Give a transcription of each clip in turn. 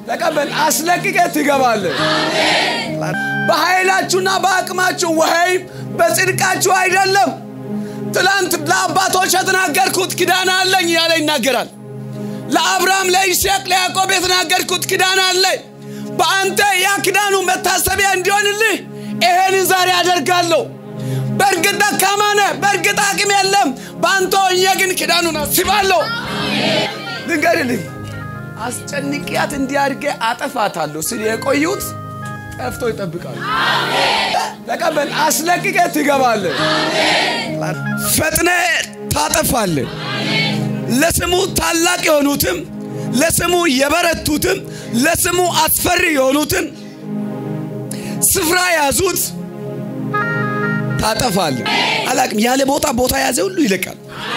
ተቀበል። አስለቅቀ ትገባለህ። በኃይላችሁና በአቅማችሁ ወይም በጽድቃችሁ አይደለም። ትላንት ለአባቶች የተናገርኩት ኪዳን አለኝ ያለ ይናገራል። ለአብርሃም፣ ለይስሐቅ፣ ለያዕቆብ የተናገርኩት ኪዳን አለኝ። በአንተ ያ ኪዳኑ መታሰቢያ እንዲሆንልህ ይሄንን ዛሬ አደርጋለሁ። በእርግጥ ደካማ ነህ፣ በእርግጥ አቅም የለም። በአንተ ሆኜ ግን ኪዳኑን አስባለሁ። ልንገርልህ፣ አስጨንቅያት እንዲያድርጌ አጠፋታለሁ ስል የቆዩት ጠፍቶ ይጠብቃሉ። ተቀበል። አስለቅቀ ትገባለህ። ፈጥነ ታጠፋለህ። ለስሙ ታላቅ የሆኑትም ለስሙ የበረቱትም ለስሙ አስፈሪ የሆኑትን ስፍራ ያዙት ታጠፋለህ። አላቅም ያለ ቦታ ቦታ ያዘ ሁሉ ይለቃል።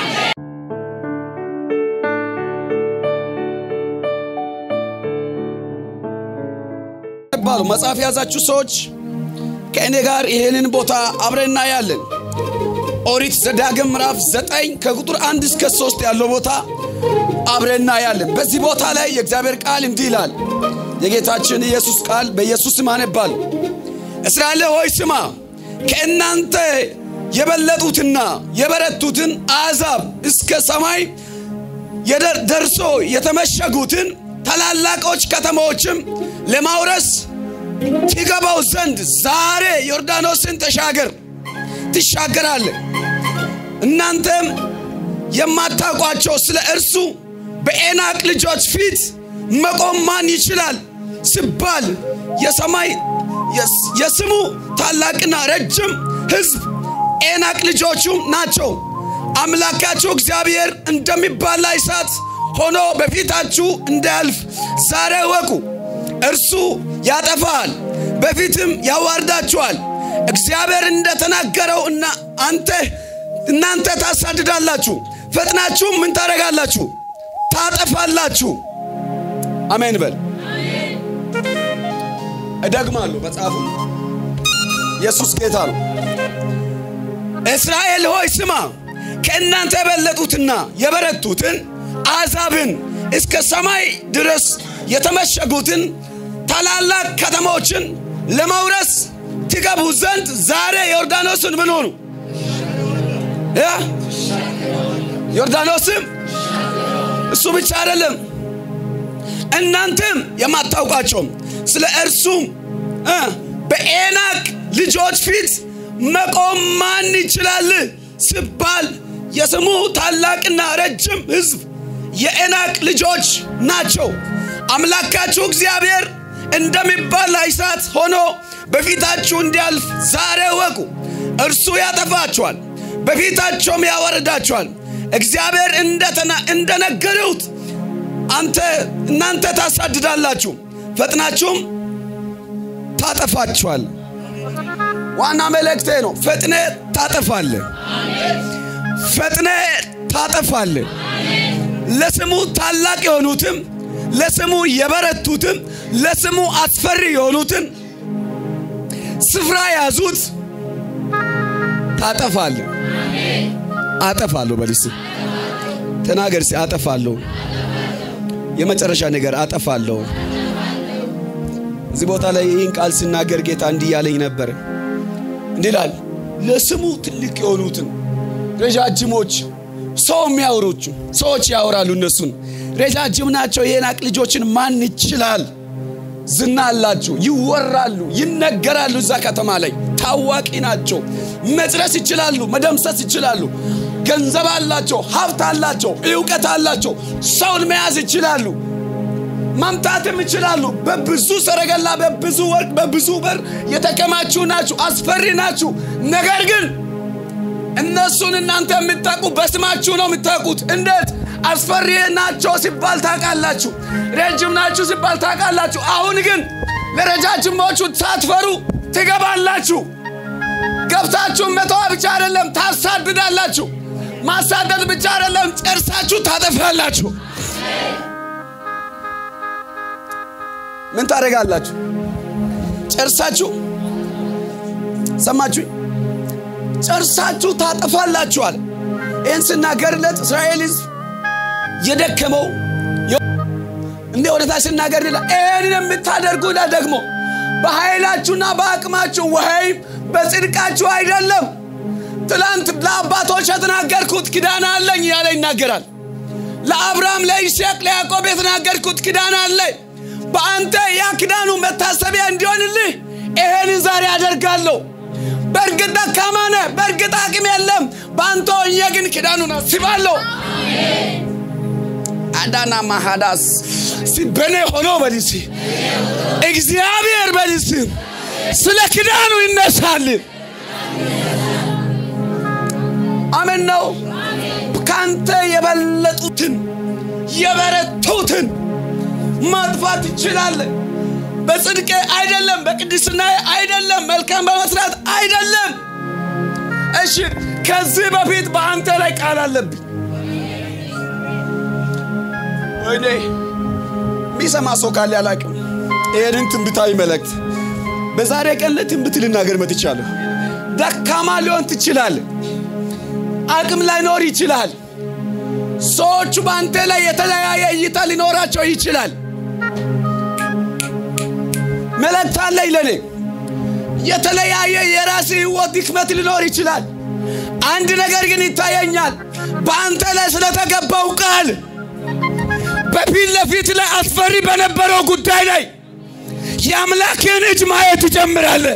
ባሉ መጽሐፍ የያዛችሁ ሰዎች ከእኔ ጋር ይህንን ቦታ አብረን እናያለን። ኦሪት ዘዳግም ምዕራፍ ዘጠኝ ከቁጥር አንድ እስከ ሶስት ያለው ቦታ አብረን እናያለን። በዚህ ቦታ ላይ የእግዚአብሔር ቃል እንዲህ ይላል። የጌታችን ኢየሱስ ቃል በኢየሱስ ስም አነባለሁ። እስራኤል ሆይ ስማ፣ ከእናንተ የበለጡትና የበረቱትን አሕዛብ እስከ ሰማይ ደርሶ የተመሸጉትን ታላላቆች ከተሞችም ለማውረስ ትገባው ዘንድ ዛሬ ዮርዳኖስን ተሻገር ትሻገራለህ። እናንተም የማታውቋቸው ስለ እርሱ በኤናቅ ልጆች ፊት መቆም ማን ይችላል ሲባል የሰማይ የስሙ ታላቅና ረጅም ሕዝብ ኤናቅ ልጆቹም ናቸው። አምላካችሁ እግዚአብሔር እንደሚባላ እሳት ሆኖ በፊታችሁ እንዳያልፍ ዛሬ እወቁ። እርሱ ያጠፋል፣ በፊትም ያዋርዳችኋል። እግዚአብሔር እንደተናገረው እና አንተ እናንተ ታሳድዳላችሁ፣ ፈጥናችሁም ምን ታደርጋላችሁ? ታጠፋላችሁ። አሜን በል። እደግማለሁ መጽሐፉ ኢየሱስ ጌታ ነው። እስራኤል ሆይ ስማ፣ ከእናንተ የበለጡትና የበረቱትን አሕዛብን እስከ ሰማይ ድረስ የተመሸጉትን ታላላቅ ከተሞችን ለመውረስ ትገቡ ዘንድ ዛሬ ዮርዳኖስን ምን ሆኑ? ዮርዳኖስም እሱ ብቻ አይደለም፣ እናንተም የማታውቋቸውም ስለ እርሱም በኤናቅ ልጆች ፊት መቆም ማን ይችላል ሲባል የስሙ ታላቅና ረጅም ሕዝብ የኤናቅ ልጆች ናቸው። አምላካችሁ እግዚአብሔር እንደሚባል እሳት ሆኖ በፊታችሁ እንዲያልፍ ዛሬ እወቁ። እርሱ ያጠፋችኋል፣ በፊታቸውም ያወርዳችኋል። እግዚአብሔር እንደነገሩት አንተ እናንተ ታሳድዳላችሁ፣ ፈጥናችሁም ታጠፋችኋል። ዋና መልእክቴ ነው። ፈጥነ ታጠፋለ፣ ፈጥነ ታጠፋለ። ለስሙ ታላቅ የሆኑትም ለስሙ የበረቱትም ለስሙ አስፈሪ የሆኑትን ስፍራ ያዙት ታጠፋለ። አጠፋለሁ በልስ ተናገር። አጠፋለሁ። የመጨረሻ ነገር አጠፋለሁ። እዚህ ቦታ ላይ ይህን ቃል ሲናገር ጌታ እንዲህ ያለኝ ነበር። እንዲህ ይላል፣ ለስሙ ትልቅ የሆኑትን ረጃጅሞች ሰው የሚያወሮቹ ሰዎች ያወራሉ። እነሱን ረጃጅም ናቸው የዔናቅ ልጆችን ማን ይችላል? ዝና አላቸው፣ ይወራሉ፣ ይነገራሉ። እዛ ከተማ ላይ ታዋቂ ናቸው። መጽረስ ይችላሉ፣ መደምሰስ ይችላሉ። ገንዘብ አላቸው፣ ሀብት አላቸው፣ እውቀት አላቸው። ሰውን መያዝ ይችላሉ፣ ማምጣትም ይችላሉ። በብዙ ሰረገላ፣ በብዙ ወርቅ፣ በብዙ በር የተከማችሁ ናችሁ፣ አስፈሪ ናችሁ። ነገር ግን እነሱን እናንተ የምታውቁ በስማችሁ ነው የምታውቁት። እንዴት አስፈሪ ናቸው ሲባል ታውቃላችሁ፣ ረጅም ናችሁ ሲባል ታውቃላችሁ። አሁን ግን ለረጃጅሞቹ ሳትፈሩ ትገባላችሁ። ገብታችሁ መተዋ ብቻ አይደለም ታሳድዳላችሁ። ማሳደድ ብቻ አይደለም ጨርሳችሁ ታጠፋላችሁ። ምን ታደርጋላችሁ? ጨርሳችሁ ሰማችሁ? ጨርሳችሁ ታጠፋላችኋል። ይህን ስናገርለት እስራኤል ሕዝብ የደከመው እንደ ወደ ታች ስናገር ይላል ይህንን የምታደርጉ ይላል ደግሞ በኃይላችሁና በአቅማችሁ ወይም በጽድቃችሁ አይደለም ትላንት ለአባቶች የተናገርኩት ኪዳን አለኝ ያለ ይናገራል ለአብርሃም ለይስሐቅ ለያዕቆብ የተናገርኩት ኪዳን አለኝ በአንተ ያ ኪዳኑ መታሰቢያ እንዲሆንልህ ይሄንን ዛሬ አደርጋለሁ በእርግጥ ደካማ ነህ በእርግጥ አቅም የለም በአንተ ሆኜ ግን ኪዳኑን አስባለሁ አዳና ማሃዳስ በኔ ሆኖ በልስ እግዚአብሔር በልስ ስለ ኪዳኑ ይነሳል አሜን ነው ካንተ የበለጡትን የበረቱትን ማጥፋት ትችላለህ በጽድቅ አይደለም በቅድስና አይደለም መልካም በመስራት አይደለም እሺ ከዚህ በፊት በአንተ ላይ ቃል አለብኝ ወይኔ የሚሰማ ሰው ካለ አላቅም ይህንን ትንብታዊ መልእክት በዛሬ ቀን ለትንብት ልናገር መጥቻለሁ ደካማ ሊሆን ትችላል አቅም ላይኖር ይችላል ሰዎቹ በአንተ ላይ የተለያየ እይታ ሊኖራቸው ይችላል መልእክት አለኝ ለኔ የተለያየ የራስ ህይወት ድክመት ሊኖር ይችላል አንድ ነገር ግን ይታየኛል በአንተ ላይ ስለተገባው ቃል በፊት ለፊት ላይ አስፈሪ በነበረው ጉዳይ ላይ የአምላክን እጅ ማየት ትጀምራለህ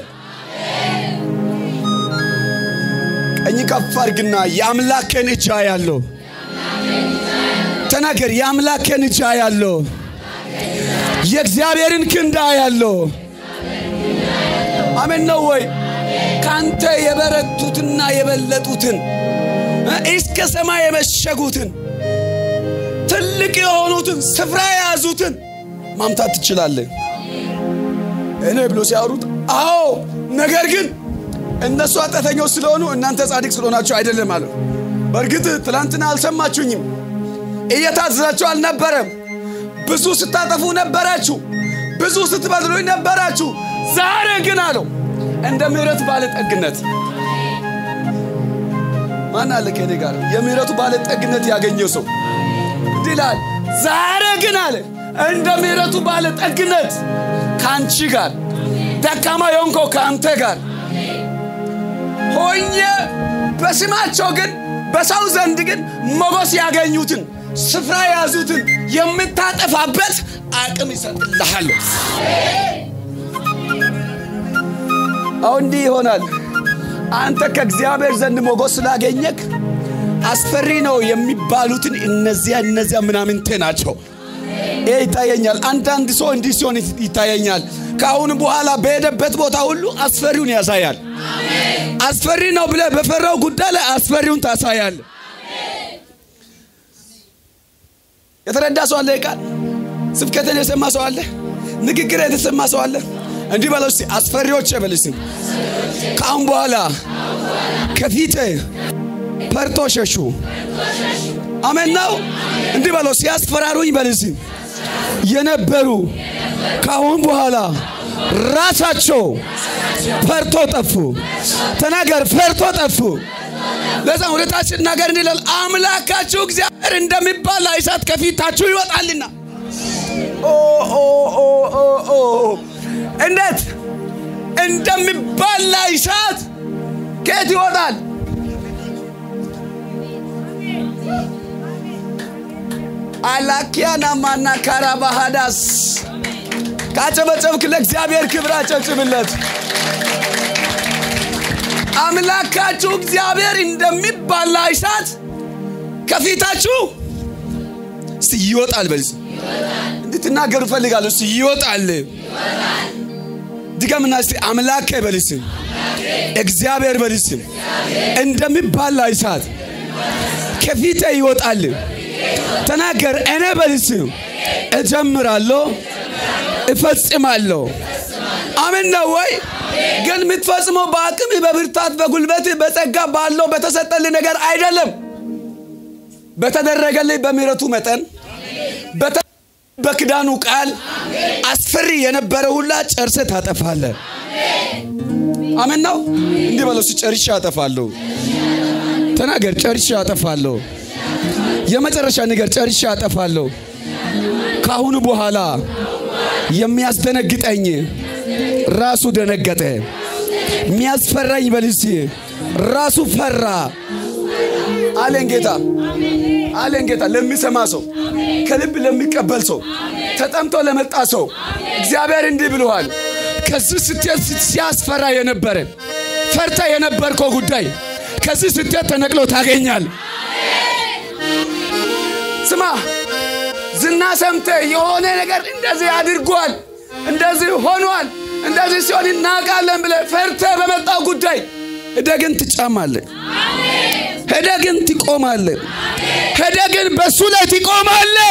ቀኝ ከፍ አርግና የአምላክን እጅ ያለው ተናገር የአምላክን እጅ ያለው የእግዚአብሔርን ክንዳ ያለው አሜን ነው ወይ ካንተ የበረቱትና የበለጡትን እስከ ሰማይ የመሸጉትን ትልቅ የሆኑትን ስፍራ የያዙትን ማምታት ትችላለህ እኔ ብሎ ሲያወሩት አዎ ነገር ግን እነሱ ኃጢአተኞች ስለሆኑ እናንተ ጻድቅ ስለሆናችሁ አይደለም አለ በእርግጥ ትላንትና አልሰማችሁኝም እየታዘዛችሁ አልነበረም ብዙ ስታጠፉ ነበራችሁ ብዙ ስትበድሉኝ ነበራችሁ ዛሬ ግን አለው እንደ ምህረት ባለጠግነት ማን አለ ከኔ ጋር የምህረቱ ባለጠግነት ያገኘው ሰው እንዲህ ይላል ዛሬ ግን አለ እንደ ምህረቱ ባለጠግነት ከአንቺ ጋር ደካማ የሆንከው ከአንተ ጋር ሆኜ በስማቸው ግን በሰው ዘንድ ግን ሞገስ ያገኙትን ስፍራ የያዙትን የምታጠፋበት አቅም ይሰጥልሃል አሁን እንዲህ ይሆናል አንተ ከእግዚአብሔር ዘንድ ሞገስ ስላገኘክ አስፈሪ ነው የሚባሉትን እነዚያ እነዚያ ምናምንቴ ናቸው ይህ ይታየኛል አንዳንድ ሰው እንዲህ ሲሆን ይታየኛል ከአሁን በኋላ በሄደበት ቦታ ሁሉ አስፈሪውን ያሳያል አስፈሪ ነው ብለ በፈራው ጉዳይ ላይ አስፈሪውን ታሳያል የተረዳ ሰው አለ ቃል ስብከትን የሰማ ሰው አለ ንግግር የተሰማ ሰው አለ እንዲህ በለው እስቲ አስፈሪዎች በልስም ከአሁን በኋላ ከፊት ፈርቶ ሸሹ አሜን ነው እንዲህ በለው ሲያስፈራሩኝ በልስም የነበሩ ከአሁን በኋላ ራሳቸው ፈርቶ ጠፉ ተናገር ፈርቶ ጠፉ ለዛ ሁለታች ነገር እንዲላል አምላካችሁ እግዚአብሔር እንደሚባል እሳት ከፊታችሁ ይወጣልና እንዴት እንደሚባላ እሳት ከየት ይወጣል አላኪያና ማና ካራባሃዳስ ካጨበጨብክ ለእግዚአብሔር ክብር አጨብጭብለት አምላካችሁ እግዚአብሔር እንደሚባላ እሳት ከፊታችሁ እስቲ ይወጣል በል እንድትናገሩ ፈልጋለሁ እስቲ ይወጣል ድገምና እስቲ አምላኬ በልስም እግዚአብሔር በልስም እንደሚባላ እሳት ከፊቴ ይወጣል ተናገር እኔ በልስም እጀምራለሁ እፈጽማለሁ አሜን ነው ወይ ግን የምትፈጽመው በአቅም በብርታት በጉልበት በጸጋ ባለው በተሰጠል ነገር አይደለም በተደረገልኝ በምሕረቱ መጠን በክዳኑ ቃል አስፈሪ የነበረ ሁላ ጨርሰ ታጠፋለ አሜን ነው እንዲህ በለው ጨርሻ አጠፋለሁ ተናገር ጨርሻ አጠፋለሁ የመጨረሻ ነገር ጨርሻ አጠፋለሁ ከአሁኑ በኋላ የሚያስደነግጠኝ ራሱ ደነገጠ። የሚያስፈራኝ በልሲ ራሱ ፈራ አለን ጌታ አለን ጌታ። ለሚሰማ ሰው ከልብ ለሚቀበል ሰው ተጠምቶ ለመጣ ሰው እግዚአብሔር እንዲህ ብለዋል። ከዚህ ስትሄድ ሲያስፈራ የነበረ ፈርታ የነበርከው ጉዳይ ከዚህ ስትሄድ ተነቅሎ ታገኛል። ስማ ዝና ሰምተ የሆነ ነገር እንደዚህ አድርጓል፣ እንደዚህ ሆኗል፣ እንደዚህ ሲሆን እናውቃለን ብለ ፈርተ በመጣው ጉዳይ ሄደህ ግን ትጫማለህ። ሄደህ ግን ትቆማለህ። ሄደህ ግን በሱ ላይ ትቆማለህ።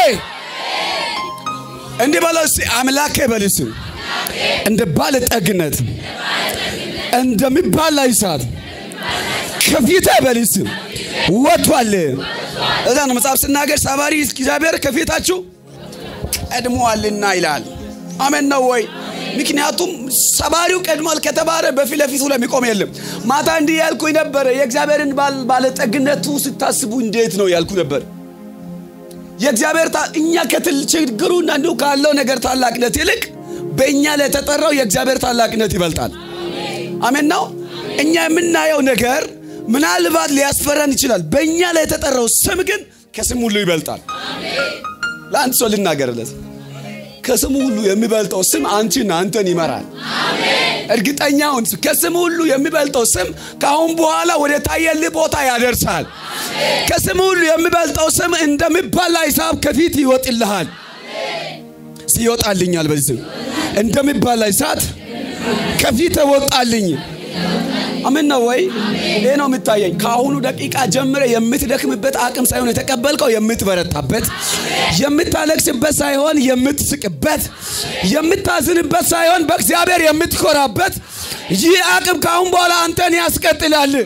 እንዲህ በለው እስቲ አምላኬ በልስ እንደ ባለጠግነት እንደሚባል እሳት ከፊቴ በልስ ወጥቷል። እዛ ነው መጽሐፍ ስናገር ሰባሪ እግዚአብሔር ከፊታችሁ ቀድሞአልና ይላል። አሜን ነው ወይ? ምክንያቱም ሰባሪው ቀድሟል ከተባለ በፊት ለፊቱ ለሚቆም የለም። ማታ እንዲህ ያልኩኝ ነበረ። የእግዚአብሔርን ባለጠግነቱ ስታስቡ እንዴት ነው ያልኩ ነበር። የእግዚአብሔር እኛ ከትል ችግሩና እንዲሁ ካለው ነገር ታላቅነት ይልቅ በእኛ ላይ የተጠራው የእግዚአብሔር ታላቅነት ይበልጣል። አሜን ነው። እኛ የምናየው ነገር ምናልባት ሊያስፈራን ይችላል። በእኛ ላይ የተጠራው ስም ግን ከስም ሁሉ ይበልጣል። ለአንድ ሰው ልናገርለት ከስሙ ሁሉ የሚበልጠው ስም አንቺና አንተን ይመራል። እርግጠኛውን ከስም ሁሉ የሚበልጠው ስም ከአሁን በኋላ ወደ ታየልህ ቦታ ያደርሳል። ከስም ሁሉ የሚበልጠው ስም እንደሚባላ ሂሳብ ከፊት ይወጥልሃል። ይወጣልኛል። በዚህ ስም እንደሚባላ እሳት ከፊት ወጣልኝ። አምን ነው ወይ? ይህ ነው የምታየኝ። ከአሁኑ ደቂቃ ጀምረ የምትደክምበት አቅም ሳይሆን የተቀበልከው የምትበረታበት፣ የምታለቅስበት ሳይሆን የምትስቅበት፣ የምታዝንበት ሳይሆን በእግዚአብሔር የምትኮራበት ይህ አቅም ከአሁን በኋላ አንተን ያስቀጥላል።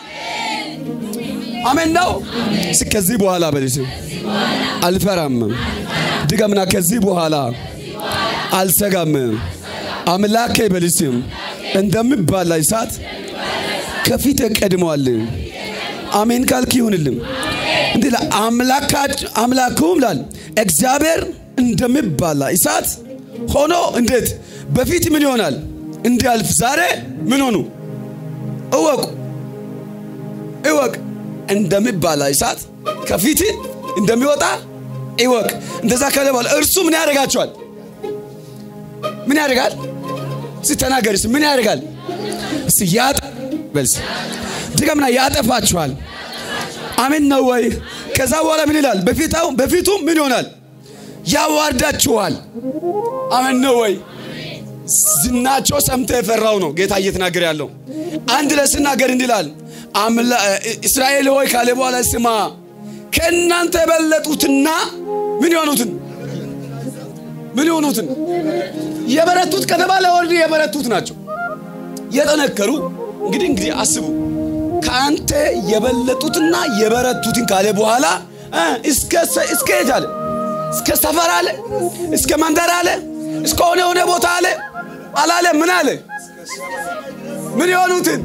አሜን ነው። ከዚህ በኋላ በልስ አልፈራም። ድገምና ከዚህ በኋላ አልሰጋም። አምላኬ በልስም እንደሚባላ እሳት ከፊት ቀድመዋል። አሜን ካልክ ይሁንልም። እንዲህ አምላኩም ላል እግዚአብሔር እንደሚባላ እሳት ሆኖ እንዴት በፊት ምን ይሆናል እንዲያልፍ ዛሬ ምን ሆኑ እወቁ እወቅ እንደሚባላ እሳት ከፊት እንደሚወጣ እወቅ። እንደዛ ካለ በኋላ እርሱ ምን ያደርጋቸዋል? ምን ያደርጋል? ስተናገርስ ምን ያደርጋል? እስ ያጠ በልስ ድገምና ያጠፋችኋል። አሜን ነው ወይ? ከዛ በኋላ ምን ይላል? በፊታው በፊቱ ምን ይሆናል? ያዋርዳችኋል። አሜን ነው ወይ? ዝናቸው ሰምተ የፈራው ነው ጌታ እየተናገረ ያለው። አንድ ለስናገር እንዲላል እስራኤል ሆይ ካለ በኋላ ስማ ከእናንተ የበለጡትና ምን የሆኑትን ምን የሆኑትን የበረቱት ከተባለ ወርድ የበረቱት ናቸው የጠነከሩ እንግዲህ እንግዲህ አስቡ ከአንተ የበለጡትና የበረቱትን ካለ በኋላ እስከ የት አለ እስከ ሰፈር አለ እስከ መንደር አለ እስከ ሆነ ሆነ ቦታ አለ አላለ ምን አለ ምን የሆኑትን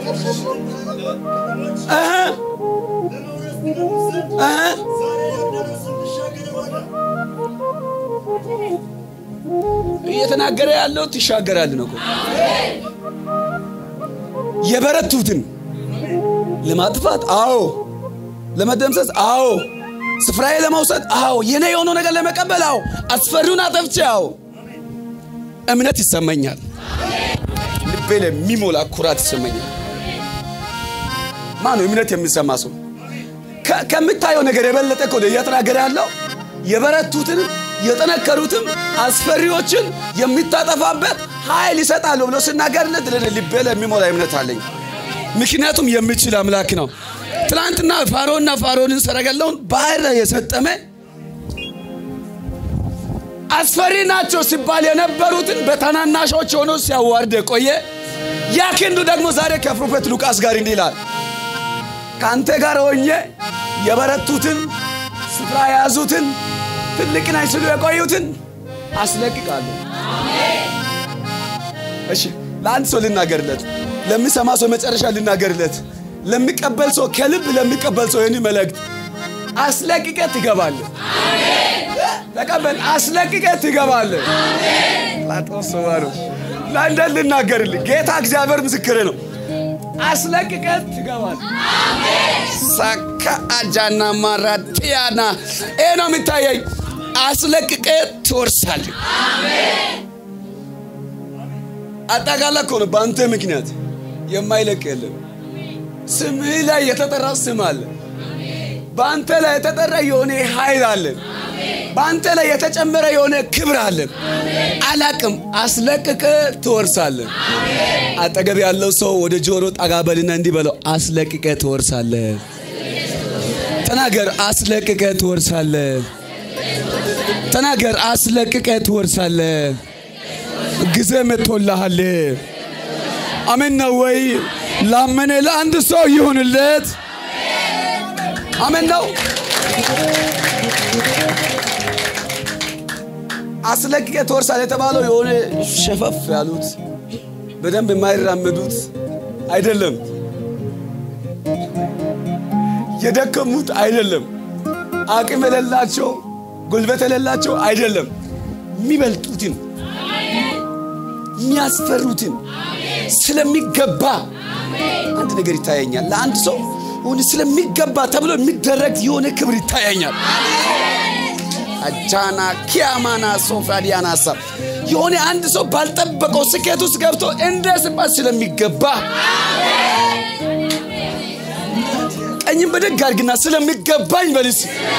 እየተናገረ ያለው ትሻገራል ነው። የበረቱትን ለማጥፋት አዎ፣ ለመደምሰስ አዎ፣ ስፍራዬ ለመውሰድ አዎ፣ የኔ የሆነው ነገር ለመቀበል አዎ፣ አስፈሪውን አጠፍቼ አዎ፣ እምነት ይሰማኛል። ልቤ ለሚሞላ ኩራት ይሰማኛል። ማነው እምነት የሚሰማ ሰው? ከምታየው ነገር የበለጠ እኮ እየተናገረ ያለው የበረቱትን የጠነከሩትም አስፈሪዎችን የሚታጠፋበት ኃይል ይሰጣሉ ብሎ ስናገርለት ልቤ ለሚሞላ እምነት አለኝ። ምክንያቱም የሚችል አምላክ ነው። ትናንትና ፋሮና ፋሮንን ሰረገላውን ባህር ላይ የሰጠመ አስፈሪ ናቸው ሲባል የነበሩትን በታናናሾች ሆኖ ሲያዋርድ የቆየ ያ ክንዱ ደግሞ ዛሬ ከፕሮፌት ሉቃስ ጋር እንዲህ ይላል ከአንተ ጋር ሆኜ የበረቱትን ስፍራ የያዙትን ትልቅ ነኝ ሲሉ የቆዩትን አስለቅቃለሁ። እሺ ለአንድ ሰው ልናገርለት፣ ለሚሰማ ሰው መጨረሻ ልናገርለት፣ ለሚቀበል ሰው ከልብ ለሚቀበል ሰው ይህን መልእክት አስለቅቀ ትገባለህ። ተቀበል። አስለቅቀ ትገባለህ። ላጦስ ባሩ ለአንደን ልናገርልህ ጌታ እግዚአብሔር ምስክር ነው። አስለቅቀ ትገባለህ። ሳካ አጃና ማራቲያና ይሄ ነው የሚታየኝ። አስለቅቀ ትወርሳለህ። አጠቃላይ እኮ ነው በአንተ ምክንያት የማይለቅ የለም። ስምህ ላይ የተጠራ ስም አለ። በአንተ ላይ የተጠራ የሆነ ኃይል አለ። በአንተ ላይ የተጨመረ የሆነ ክብር አለ። አላቅም አስለቅቀ ትወርሳለህ። አጠገብ ያለው ሰው ወደ ጆሮ ጠጋ በልና እንዲህ በለው፣ አስለቅቀ ትወርሳለህ። ተናገር፣ አስለቅቀ ትወርሳለህ። ተናገር፣ አስለቅቀ ትወርሳለህ። ጊዜ መጥቶልሃል። አሜን ነው ወይ? ላመነ ለአንድ ሰው ይሁንለት። አሜን ነው። አስለቅቄ ትወርሳል የተባለው የሆነ ሸፈፍ ያሉት በደንብ የማይራመዱት አይደለም፣ የደከሙት አይደለም፣ አቅም የሌላቸው ጉልበት የሌላቸው አይደለም፣ የሚበልጡትን የሚያስፈሩትን ስለሚገባ አንድ ነገር ይታየኛል። ለአንድ ሰው ሆነ ስለሚገባ ተብሎ የሚደረግ የሆነ ክብር ይታየኛል። አጃና ኪያማና ሶፍራዲያና ሀሳብ የሆነ አንድ ሰው ባልጠበቀው ስኬት ውስጥ ገብቶ እንደ ስባት ስለሚገባ ቀኝም በደግ አድርግና ስለሚገባኝ በልስ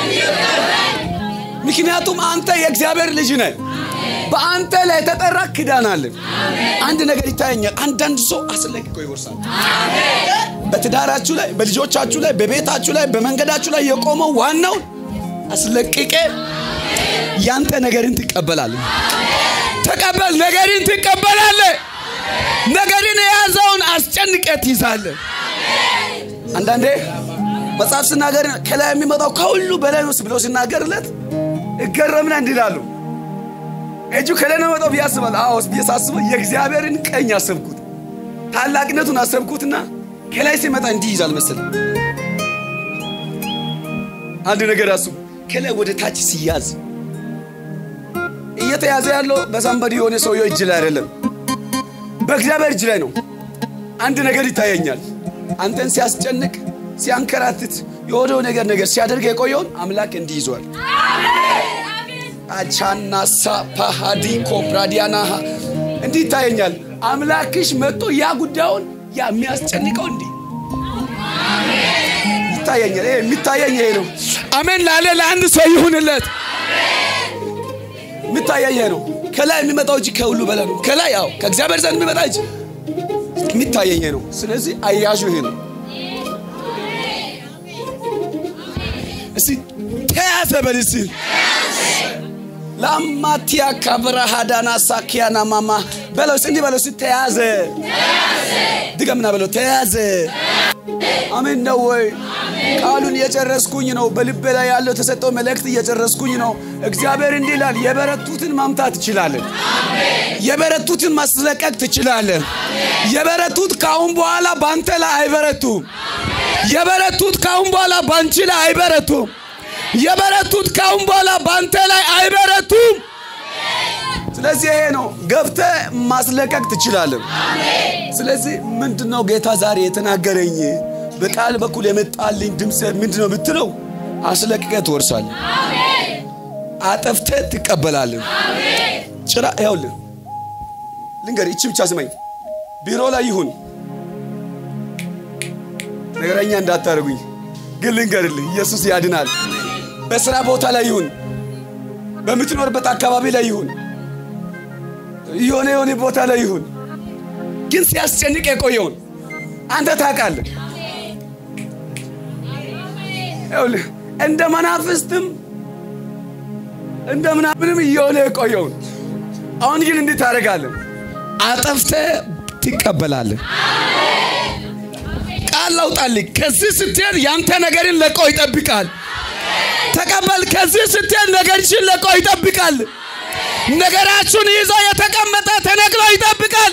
ምክንያቱም አንተ የእግዚአብሔር ልጅ ነህ። በአንተ ላይ የተጠራ ክዳን አለ። አንድ ነገር ይታየኛል። አንዳንድ ሰው አስለቅቆ ይወርሳል። በትዳራችሁ ላይ፣ በልጆቻችሁ ላይ፣ በቤታችሁ ላይ፣ በመንገዳችሁ ላይ የቆመው ዋናውን አስለቅቄ ያንተ ነገርን ትቀበላለህ። ተቀበል፣ ነገርን ትቀበላለህ። ነገርን የያዘውን አስጨንቀ ትይዛለህ። አንዳንዴ መጽሐፍ ስናገር ከላይ የሚመጣው ከሁሉ በላይ ነው ብሎ ሲናገርለት እገረምና እንዲላሉ እጁ ከላይ ነው መጣው ብዬ አስባለሁ። አዎ ብዬ ሳስበው የእግዚአብሔርን ቀኝ አሰብኩት፣ ታላቅነቱን አሰብኩትና ከላይ ሲመጣ እንዲህ ይዛል መሰለኝ። አንድ ነገር አስቡ። ከላይ ወደ ታች ሲያዝ እየተያዘ ያለው በሳምበዲ የሆነ ሰውየው እጅ ላይ አይደለም፣ በእግዚአብሔር እጅ ላይ ነው። አንድ ነገር ይታየኛል። አንተን ሲያስጨንቅ ሲያንከራትት የሆነው ነገር ነገር ሲያደርግ የቆየውን አምላክ እንዲህ ይዟል። አቻናሳ ፓሃዲ ኮፕራዲያናሃ እንዲህ ይታየኛል። አምላክሽ መጥቶ ያ ጉዳዩን ያ የሚያስጨንቀው እንዲህ ይታየኛል። ይሄ የሚታየኝ ይሄ ነው። አሜን ላለ ለአንድ ሰው ይሁንለት። የሚታየኝ ይሄ ነው። ከላይ የሚመጣው እጅ ከሁሉ በላይ ነው። ከላይ ያው ከእግዚአብሔር ዘንድ የሚመጣ እጅ የሚታየኝ ይሄ ነው። ስለዚህ አያዡ ይሄ ነው። እስቲ ተያዘ በል እስቲ ላማቲያ ካብራሃዳና ሳኪያና ማማ በለው እንዲህ በለው እስቲ ተያዘ። ድገምና በለው ተያዘ። አሜን ነው ወይ? ቃሉን እየጨረስኩኝ ነው። በልቤ ላይ ያለው የተሰጠው መልእክት እየጨረስኩኝ ነው። እግዚአብሔር እንዲህ ይላል፣ የበረቱትን ማምታት ትችላለን። የበረቱትን ማስለቀቅ ትችላለን። የበረቱት ከአሁን በኋላ በአንተ ላይ አይበረቱም። የበረቱት ከአሁን በኋላ በአንቺ ላይ አይበረቱም። የበረቱት ከአሁን በኋላ በአንተ ላይ አይበረቱም። ስለዚህ ይሄ ነው ገብተ ማስለቀቅ ትችላለን። ስለዚህ ምንድነው ጌታ ዛሬ የተናገረኝ በቃል በኩል የመጣልኝ ድምፅ ምንድነው ብትለው፣ አስለቅቀ ትወርሳለህ፣ አጠፍተ ትቀበላለን። ጭራ ይኸውልህ ልንገር፣ ይቺ ብቻ ስመኝ። ቢሮ ላይ ይሁን ነገረኛ እንዳታደርጉኝ ግን ልንገርልህ፣ ኢየሱስ ያድናል። በስራ ቦታ ላይ ይሁን፣ በምትኖርበት አካባቢ ላይ ይሁን፣ የሆነ የሆነ ቦታ ላይ ይሁን፣ ግን ሲያስጨንቅ የቆየውን አንተ ታውቃለህ። ይኸውልህ እንደ መናፍስትም እንደ ምናምንም እየሆነ የቆየውን አሁን ግን እንዲህ ታደርጋለህ፣ አጠፍተህ ትቀበላለህ። ቃል ላውጣልህ። ከዚህ ስትሄድ ያንተ ነገርን ለቆ ይጠብቃል። ተቀበል። ከዚህ ስትሄድ ነገርሽን ለቆ ይጠብቃል። ነገራችሁን ይዞ የተቀመጠ ተነቅሎ ይጠብቃል።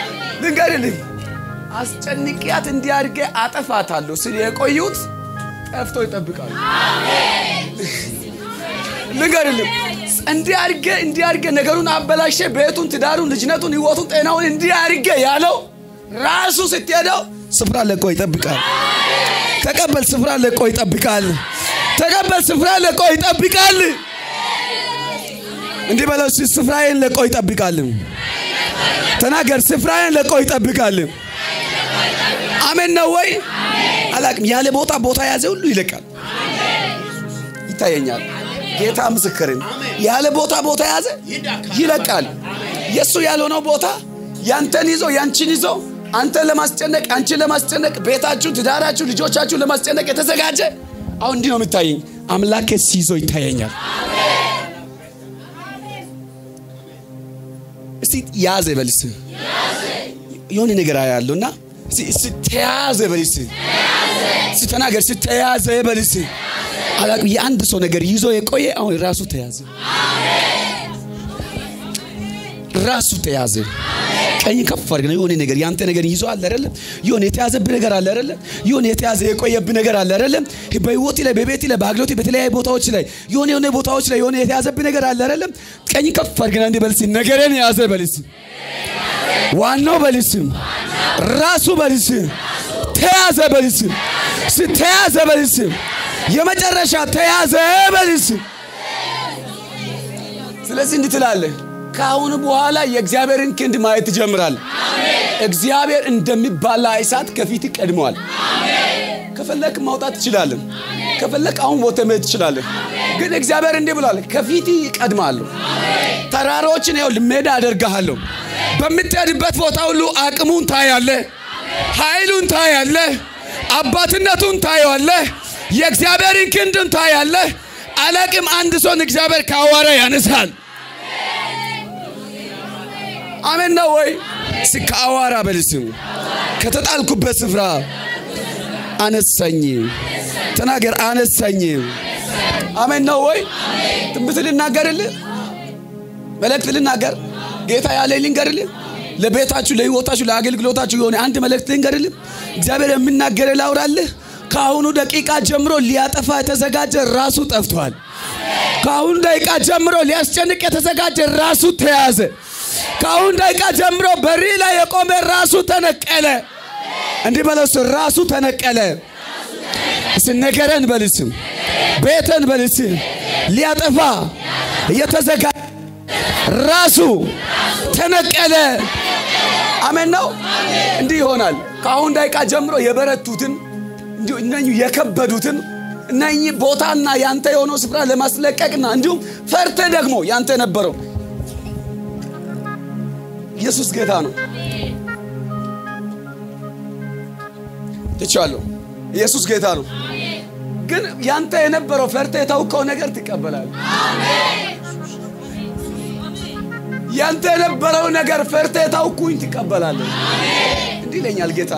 ልንገርልህ፣ አስጨንቅያት እንዲያድርጌ አጠፋታለሁ ስል የቆዩት ጠፍቶ ይጠብቃሉ። ልንገርልህ እንዲህ አድርጌ እንዲህ አድርጌ ነገሩን አበላሸ ቤቱን፣ ትዳሩን፣ ልጅነቱን፣ ህይወቱን፣ ጤናውን እንዲህ አድርጌ ያለው ራሱ ስትሄደው ስፍራ ለቆ ይጠብቃል። ተቀበል፣ ስፍራ ለቆ ይጠብቃል። ተቀበል፣ ስፍራ ለቆ ይጠብቃል። እንዲህ በለው እስኪ ስፍራዬን ለቆ ይጠብቃል። ተናገር፣ ስፍራዬን ለቆ ይጠብቃል። አሜን ነው ወይ? አላቅም። ያለ ቦታ ቦታ የያዘ ሁሉ ይለቃል። ይታየኛል። ጌታ ምስክርን ያለ ቦታ ቦታ የያዘ ይለቃል። የእሱ ያልሆነው ቦታ ያንተን ይዞ ያንቺን ይዞ አንተን ለማስጨነቅ አንቺን ለማስጨነቅ ቤታችሁ፣ ትዳራችሁ፣ ልጆቻችሁ ለማስጨነቅ የተዘጋጀ አሁን እንዲህ ነው የሚታየኝ። አምላኬ ሲይዞ ይታየኛል። እስቲ ያዘ በልስ የሆነ ነገር ያለው እና ስተያዘ በልስ ስተናገር ስተያዘ በልስ አላቅም የአንድ ሰው ነገር ይዞ የቆየ አሁን ራሱ ተያዘ፣ ራሱ ተያዘ። ቀኝ ከፍ አድርገህ የሆነ ነገር ያንተ ነገር ይዞ አለ አይደለም? የሆነ የተያዘብህ ነገር አለ አይደለም? የሆነ የተያዘ የቆየብህ ነገር አለ አይደለም? በህይወት ላይ በቤት ላይ በአገልግሎት በተለያዩ ቦታዎች ላይ የሆነ የሆነ ቦታዎች ላይ የሆነ የተያዘብህ ነገር አለ አይደለም? ቀኝ ከፍ አድርገህ እንዲህ በልስ ነገርን የያዘ በልስ ዋናው በልስ ራሱ በልስ ተያዘ በልስ ተያዘ በልስ የመጨረሻ ተያዘ በልስ። ስለዚህ እንዲህ ትላለህ፣ ከአሁን በኋላ የእግዚአብሔርን ክንድ ማየት ትጀምራለህ። እግዚአብሔር እንደሚባላ እሳት ከፊት ቀድመዋል። ከፈለክ ማውጣት ትችላለህ። ከፈለክ አሁን ቦታ መሄድ ትችላለህ። ግን እግዚአብሔር እንዲህ ብሏል፣ ከፊት ይቀድማለሁ። ተራሮችን ያው ሜዳ አደርግሃለሁ። በምትሄድበት ቦታ ሁሉ አቅሙን ታያለህ፣ ኃይሉን ታያለህ፣ አባትነቱን ታየዋለህ። የእግዚአብሔርን ክንድን ታያለህ። አላቅም አንድ ሰውን እግዚአብሔር ከአዋራ ያነሳል። አሜን ነው ወይ? ከአዋራ በልስም ከተጣልኩበት ስፍራ አነሳኝ። ተናገር፣ አነሳኝ። አሜን ነው ወይ? ትንቢት ልናገርልህ፣ መልእክት ልናገር፣ ጌታ ያለ ልንገርልህ፣ ለቤታችሁ፣ ለህይወታችሁ፣ ለአገልግሎታችሁ የሆነ አንድ መልእክት ልንገርልህ። እግዚአብሔር የምናገር ላውራልህ ከአሁኑ ደቂቃ ጀምሮ ሊያጠፋ የተዘጋጀ ራሱ ጠፍቷል። ከአሁኑ ደቂቃ ጀምሮ ሊያስጨንቅ የተዘጋጀ ራሱ ተያዘ። ከአሁኑ ደቂቃ ጀምሮ በሪ ላይ የቆመ ራሱ ተነቀለ። እንዲህ በለስ ራሱ ተነቀለ። ስነገረን በልስም ቤተን በልስም ሊያጠፋ እየተዘጋጀ ራሱ ተነቀለ። አሜን ነው። እንዲህ ይሆናል። ከአሁን ደቂቃ ጀምሮ የበረቱትን እንዲሁ እነኚህ የከበዱትን እነኚህ ቦታና ያንተ የሆነው ስፍራ ለማስለቀቅና እንዲሁም ፈርተ ደግሞ ያንተ የነበረው ኢየሱስ ጌታ ነው። ትቻለሁ። ኢየሱስ ጌታ ነው። ግን ያንተ የነበረው ፈርተ የታውቀው ነገር ትቀበላለህ። ያንተ የነበረው ነገር ፈርተ የታውኩኝ ትቀበላለህ። እንዲህ ይለኛል ጌታ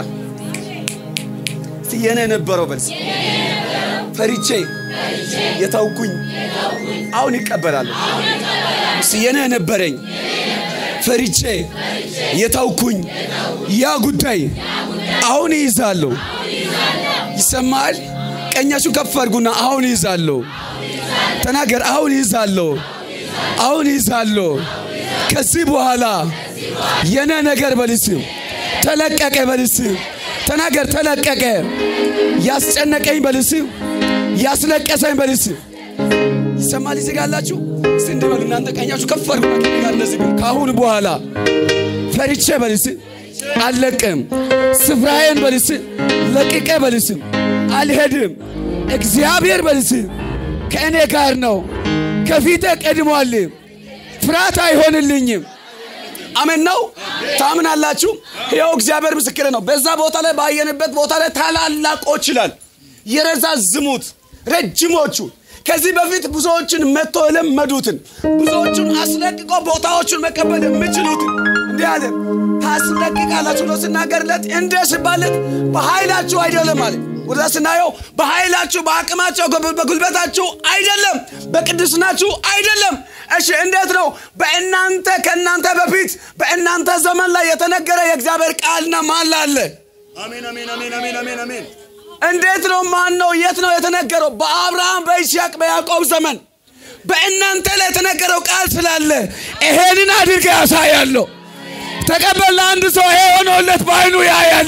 የኔ የነበረው በልስ ፈሪቼ የታውኩኝ አሁን ይቀበላለሁ። የኔ የነበረኝ ፈሪቼ የታውኩኝ ያ ጉዳይ አሁን ይይዛለሁ። ይሰማል። ቀኛችሁ ከፍ አድርጉና አሁን ይይዛለሁ። ተናገር። አሁን ይይዛለሁ። አሁን ይይዛለሁ። ከዚህ በኋላ የኔ ነገር በልስ ተለቀቀ። በልስ ተናገር። ተለቀቀ። ያስጨነቀኝ በልስ ያስለቀሰኝ በልስ ይሰማል። ይዘጋላችሁ እስቲ እንዲበሉ እናንተ ቀኛችሁ ከፍ አድርጉና ጋር እንደዚህ ከአሁን በኋላ ፈሪቼ በልስ አልለቅም። ስፍራዬን በልስ ለቅቄ በልስ አልሄድም። እግዚአብሔር በልስ ከእኔ ጋር ነው። ከፊቴ ቀድሟል። ፍርሃት አይሆንልኝም። አሜን ነው። ታምናላችሁ? ይኸው እግዚአብሔር ምስክር ነው። በዛ ቦታ ላይ ባየንበት ቦታ ላይ ታላላቆች ይላል የረዛዝሙት ረጅሞቹ ከዚህ በፊት ብዙዎችን መጥቶ የለመዱትን ብዙዎቹን አስለቅቆ ቦታዎቹን መቀበል የሚችሉትን እንዲህ አለ ታስለቅቃላችሁ ነው ስናገርለት እንደ ስባለት በኃይላችሁ አይደለም አለ ወደ ስናየው በኃይላችሁ በአቅማቸው በጉልበታችሁ አይደለም በቅድስናችሁ አይደለም እሺ እንዴት ነው በእናንተ ከእናንተ በፊት በእናንተ ዘመን ላይ የተነገረ የእግዚአብሔር ቃልና ማላ አለ አሜን አሜን አሜን አሜን አሜን አሜን እንዴት ነው? ማን ነው? የት ነው የተነገረው? በአብርሃም በይስሐቅ በያዕቆብ ዘመን በእናንተ ላይ የተነገረው ቃል ስላለ ይሄንን አድርገ ያሳያለሁ። ተቀበል። ለአንድ ሰው ይሄ ሆኖለት በአይኑ ያያል።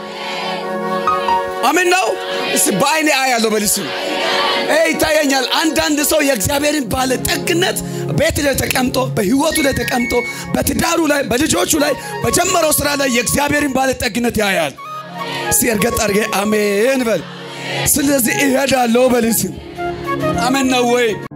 አሜን ነው። እስቲ በአይኔ አያለሁ በልስ ይታየኛል። አንዳንድ ሰው የእግዚአብሔርን ባለጠግነት ቤት ላይ ተቀምጦ በህይወቱ ላይ ተቀምጦ በትዳሩ ላይ በልጆቹ ላይ በጀመረው ስራ ላይ የእግዚአብሔርን ባለጠግነት ያያል። እስቲ እርገጥ አድርጌ አሜን በል። ስለዚህ እሄዳለሁ በልስ አሜን ነው ወይ?